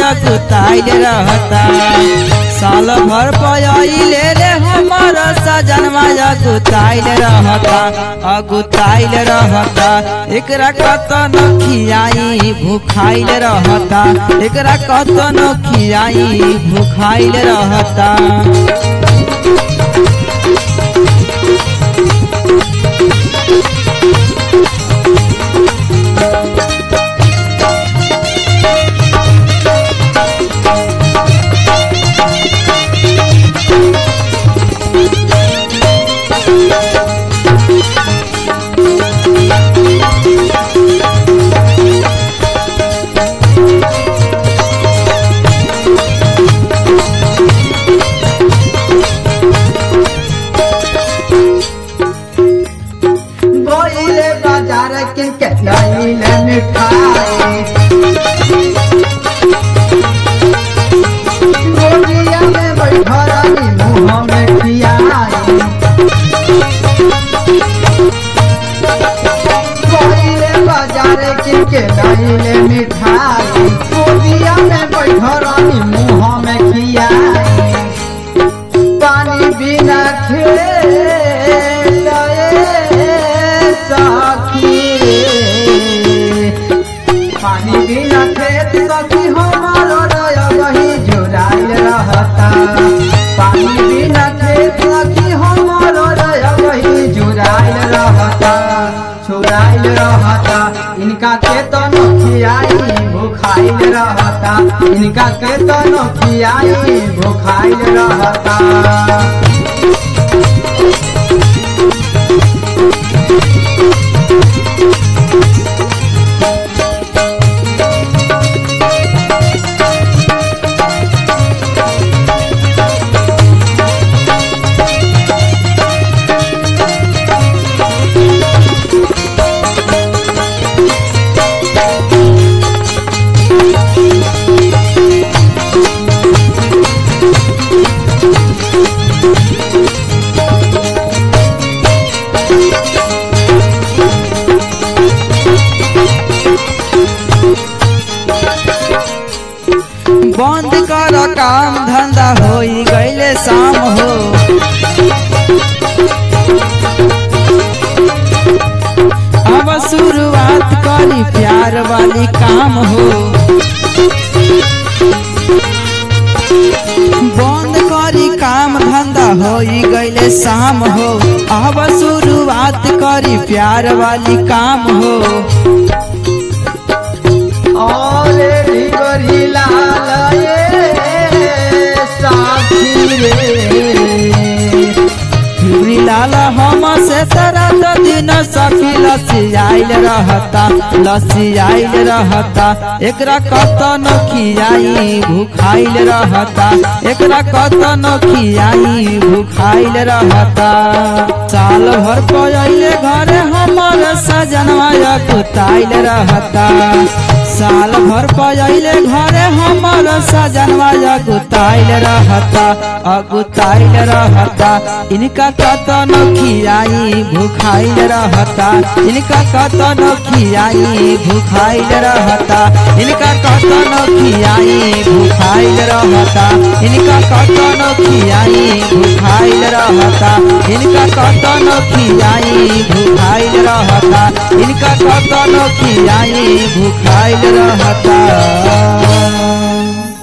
अगुताइल रहता साल भर पयाइले रे हमर सजनवा अगुताइल रहता अगुताइल रहता एकरा कतन खियाई भूखाइल रहता एकरा कतन खियाई भूखाइल रहता गोइले बाजार के के लाइले मिठाई गोलिया में बैठरानी मुँह में खियाई गोइले बाजार के के लाइले मिठाई गोलिया में बैठरानी मुँह में खियाई पानी बिना खेल सखी पानी बिना खेत सखी हमारो रय वही जुड़ाइल रहता पानी बिना खेत सखी हमारो रय वही जुड़ाइल रहता छुड़ाइल रहता इनका के तो नखियाई भूखाइल रहता इनका के तो नखियाई भूखाइल रहता बंद कर काम धंधा होई गईले शाम हो अब शुरुआत करी प्यार वाली काम हो बंद करी काम धंधा होई गईले शाम हो अब शुरुआत करी प्यार वाली काम हो और ढिबरी लाल ये साथी रे चूड़ी लाल हम से सारा तो दिन सखी लसी आइल रहता लसी आइल रहता एकरा कतन खियाई भूखाइल रहता एकरा कतन खियाई भूखाइल रहता साल भर पहिले घरे हमर सजनवा कुताइल रहता साल भर पहिले घरे हमर सजनवा अगुताइल रहता अगुताइल रहता इनका कतन खियाई भूखाइल रहता इनका कतन खियाई भूखाइल रहता इनका कतन खियाई भूखाइल रहता इनका कतन खियाई भूखाइल रहता इनका कतन खियाई भूखाइल रहता इनका कतन खियाई भूखाइल रहता